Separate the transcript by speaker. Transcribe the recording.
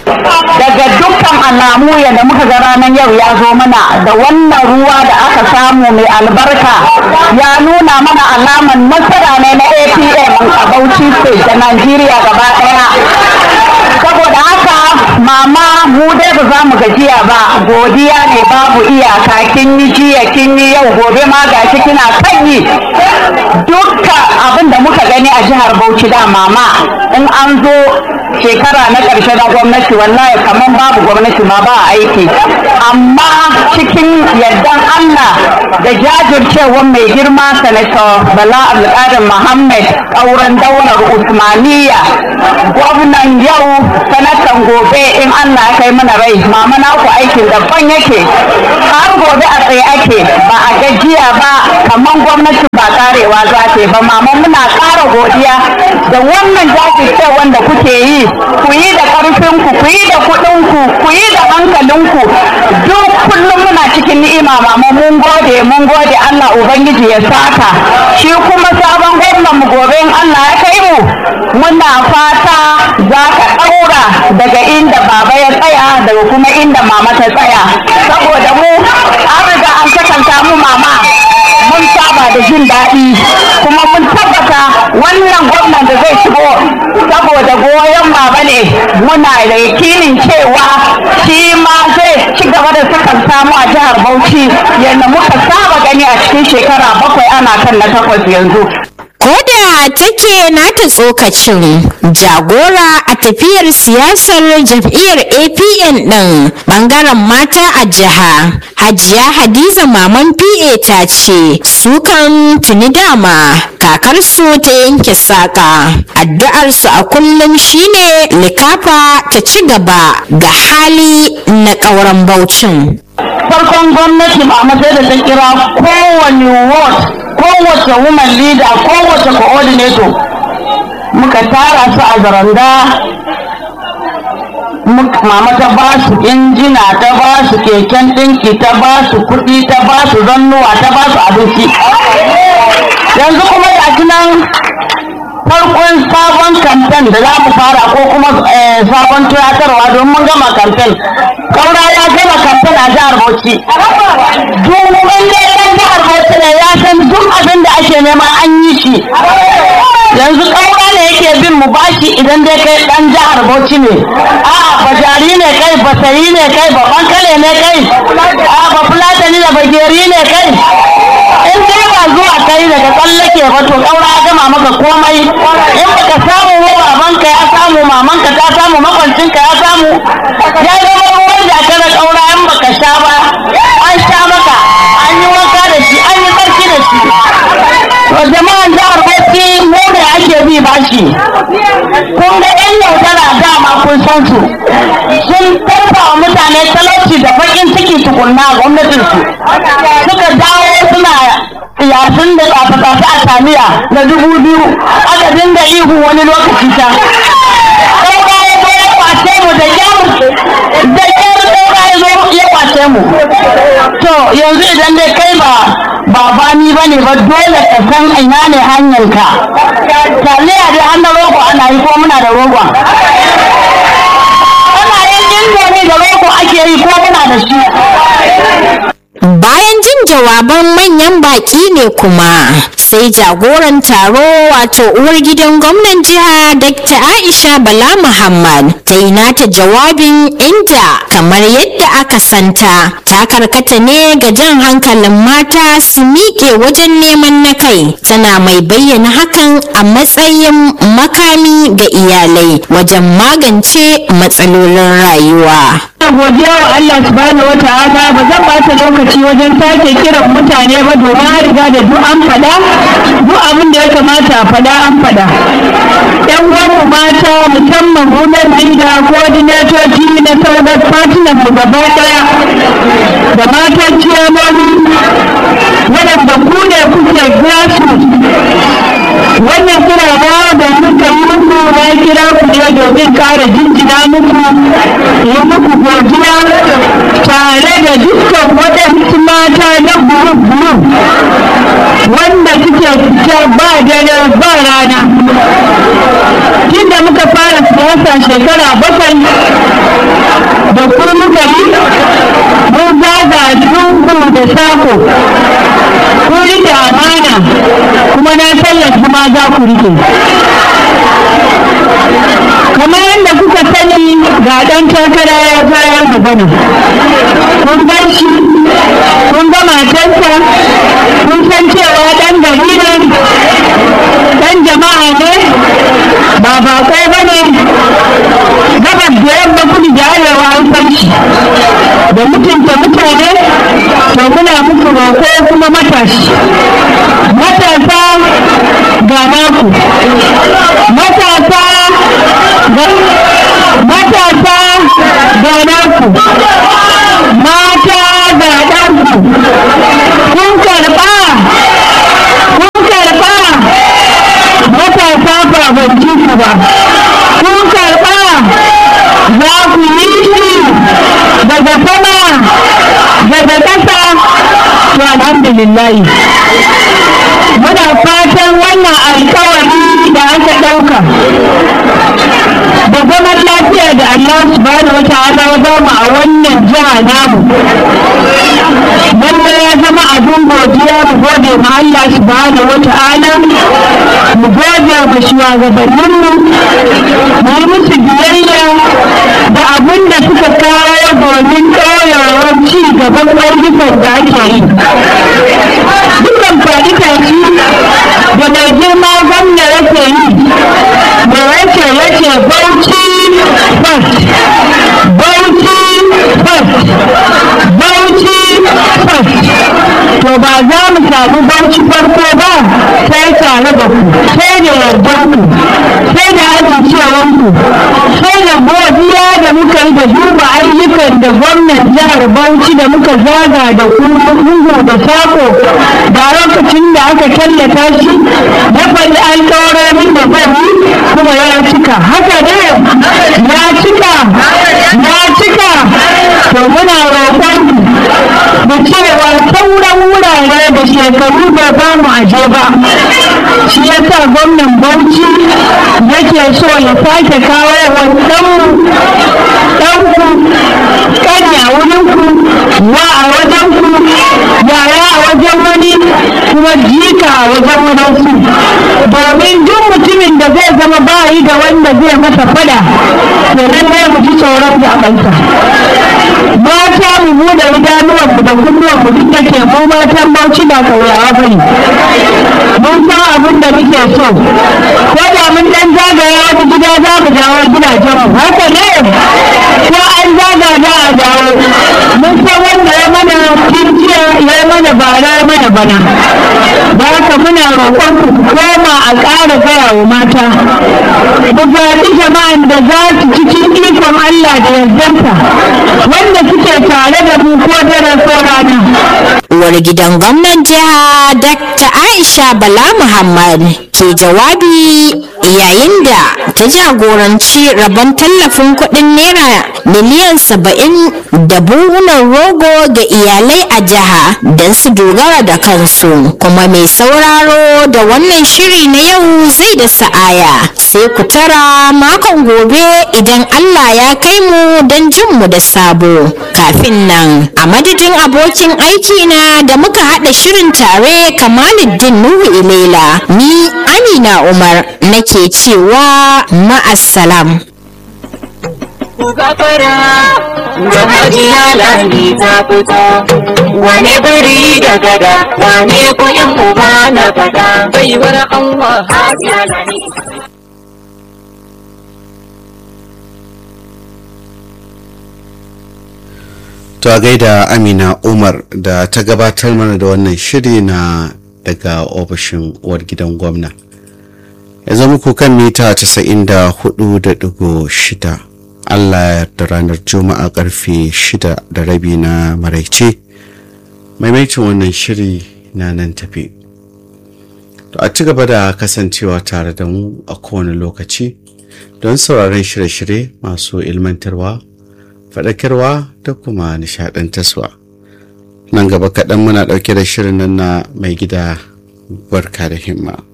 Speaker 1: daga dukkan alamu yadda muka ga ranar yau ya zo mana da wannan ruwa da aka samu mai albarka ya nuna mana alaman nasara ne na apm a bauchi state da najeriya gaba daya saboda haka mama mu dai ba za mu gajiya ba godiya ne babu iyaka kin yi jiya kin yi yau gobe ma gashi kina kan yi dukka abin da muka gani a jihar bauchi da mama in an zo shekara na ƙarshe na gwamnati wallahi kamar babu gwamnati ma ba aiki amma cikin yardan Allah da jajircewar mai girma sanator Bala Abdulkadir Muhammad ƙauren daular Usmaniya gwamnan yau sanatan gobe in Allah ya kai mana rai mama na ku aikin daban yake har gobe a tsaye ake ba a gajiya ba kamar gwamnati ba karewa za ta ba mama muna ƙara godiya da wannan jajircewar da kuke yi ku yi da ƙarfinku ku yi da kuɗinku ku yi da hankalinku duk kullum muna cikin ni'ima mama mun gode mun gode Allah ubangiji ya saka shi kuma sabon gwamnan mu gobe in Allah ya kai mu muna fata za ka ɗaura daga inda baba ya tsaya daga kuma inda mama ta tsaya saboda mu an riga an sakanta mu mama mun saba da jin daɗi kuma mun tabbata wannan gwamnan da zai shigo saboda goyon baba ne muna da yakinin cewa shi ma zai ci gaba da sukan samu a jihar Bauchi yadda muka saba gani a cikin shekara bakwai ana kan na takwas yanzu.
Speaker 2: Koda take nata tsokacin jagora a tafiyar siyasar jam'iyyar APN ɗin ɓangaren mata a jiha. Hajiya Hadiza Maman PA ta ce sukan tuni dama kakarsu ta yanke saƙa. Addu'arsu a kullum shine likafa ta ci gaba ga hali na ƙauren Baucin.
Speaker 1: farkon gwamnati ba sai da ta kira kowane ward kowace woman leader kowace coordinator muka tara su a zaranda mama ta ba su injina ta ba su keken ɗinki ta ba su kuɗi ta ba su zannuwa ta ba su abinci yanzu kuma ga nan farkon sabon kamfen da za mu fara ko kuma sabon tuyatarwa don mun gama kamfen kaura ya gama kamfen a jihar bauchi duk wanda ya ɗan jihar bauchi ne ya san duk abin da ake nema an yi shi yanzu kaura ne yake bin mu bashi idan dai kai ɗan jihar bauchi ne a bajari ne kai basayi ne kai ba bankale ne kai a ba fulatani da bageri ne kai in dai ba zuwa kai daga tsallake ba to kaura ya gama maka komai in baka samu ba babanka ya samu mamanka ta samu makwancinka ya samu ya zama ruwan da aka da kaura in baka sha ba an sha maka an yi wanka da shi an yi sarki da shi to jama'an jihar Bauchi mu ne ake bi bashi kun ga yan yaudara dama kun san su sun tarfa wa mutane talauci da bakin ciki tukunna a gwamnatinsu suka dawo suna yasin da tsafe-tsafe a samiya na dubu biyu aka dinga ihu wani lokaci ta ɗaura ya zo ya kwace mu da kyar da kyar ɗaura ya zo ya kwace mu to yanzu idan dai kai ba ba bani ba ne ba dole ka san ina ne hanyarka taliya dai an da rogo ana yi ko muna da rogon ana yin indomi da rogo ake yi ko muna da shi
Speaker 2: Bayan jin jawaban manyan baki ne kuma sai jagoran taro wato uwar gidan gwamnan jiha Dr. Aisha Bala Muhammad ta yi nata jawabin inda kamar yadda aka santa ta karkata ne ga jan hankalin mata su miƙe wajen neman na kai tana mai bayyana hakan a matsayin makami ga iyalai wajen magance matsalolin rayuwa.
Speaker 1: godiya wa Allah subhanahu wa ta'ala ba zan bata lokaci wajen sake kiran mutane ba domin an riga da duk an fada duk abin da ya kamata a fada an fada yan uwanmu mata musamman women leader coordinatoci na sauran partner mu gaba daya da matan ciyamomi waɗanda ku ne kuke grassroots wannan kirawa da muka yi muku na kira ku ne domin kare jinjina muku yi muku godiya tare da dukkan waɗansu mata na guru-guru wanda suke fita ba dare ba rana tunda muka fara rasa shekara bakwai da ku muka yi mun zaga lungu da sako ku rike amana kuma na tallafi ma za ku rike kamar yadda kuka sani ga ɗan takara ya bayar magana kun gan shi kun ga matarsa kun san cewa ɗan gari ne ɗan jama'a ne ba baƙo ba ne gabas da yamma kudu da arewa an san shi da mutunta mutane to muna muku roƙo kuma matashi matasa ga naku matasa ga matasa ga naku mata ga ɗanku kun karɓa kun karɓa matasa ba ban ji ku ba kun karɓa za ku yi shi daga sama daga ƙasa to alhamdulillah muna fatan wannan alkawari da aka ɗauka da zaman lafiya da Allah subhanahu wa ta'ala ya ba mu a wannan jiha namu wanda ya zama abin godiya mu gode ma Allah subhanahu wa ta'ala mu gode ma shugabanninmu mu yi musu biyayya da abin da suka kawo domin ɗorewar ci gaban ayyukan da ake yi dukkan faɗi tashi da mai girma gwamna yake yi da yake yake bauchi first bauchi first bauchi first to ba za mu samu bauchi farko ba sai tare da ku sai da yardar ku sai da amincewar ku sai da godiya da muka yi da duba ayyukan da gwamnan jihar bauchi da muka zaga da ku lungu da sako da lokacin da aka tallata shi ya faɗi alƙawarorin da zai yi kuma ya cika haka ne ya cika ya cika to muna roƙon da cewa sauran wurare da shekaru da ba mu aje ba shi ya sa gwamnan bauchi yake so ya sake kawo wa ɗanku ƙanya wurinku wa a wajenku yaya a wajen wani kuma jika a wajen wadansu domin duk mutumin da zai zama bayi da wanda zai masa fada to lallai mu ji tsoron zaɓensa mata mu buɗe idanuwanmu da kunnuwanmu duk da ke mu matan bauchi ba kauyawa ba ne mun san abin da muke so ko da mun dan zagaya wata gida za mu dawo gidajen mu haka ne ko an zaga za a dawo mun san wanda ya mana kinciya ya mana bara ya mana bana da haka muna roƙon ku koma a ƙara gaya wa mata ku zaɓi jama'an da za su cikin ikon Allah da yardarsa wanda suke tare da mu ko dare ko rana
Speaker 2: uwar gidan gwamnan jiha dr aisha bala muhammad ke jawabi yayin da ta jagoranci rabon tallafin kuɗin naira miliyan saba'in da buhunan rogo ga iyalai a jiha don su dogara da kansu kuma mai sauraro da wannan shiri na yau zai da sa'aya sai ku tara makon gobe idan allah ya kai mu don jin mu da sabo kafin nan a madadin abokin aiki na da muka haɗa shirin tare kamaluddin nuhu ilela ni amina umar nake cewa ma'assalam
Speaker 3: ku gafara da hajiya lami ta fito wane biri da gada wane kuɗin uba na fada baiwar Allah hajiya lami
Speaker 4: To a gaida Amina Umar da ta gabatar mana da wannan shiri na daga ofishin uwar gidan gwamna. Ya zama ku kan mita 94.6 Allah ya da ranar Juma'a karfe 6 da rabi na maraice. Maimaitin wannan shiri na nan tafi. To a ci gaba da kasancewa tare da mu a kowane lokaci don sauraron shirye-shirye masu ilmantarwa faɗakarwa da kuma nishaɗantarwa nan gaba kaɗan muna ɗauke da shirin nan na mai gida barka da himma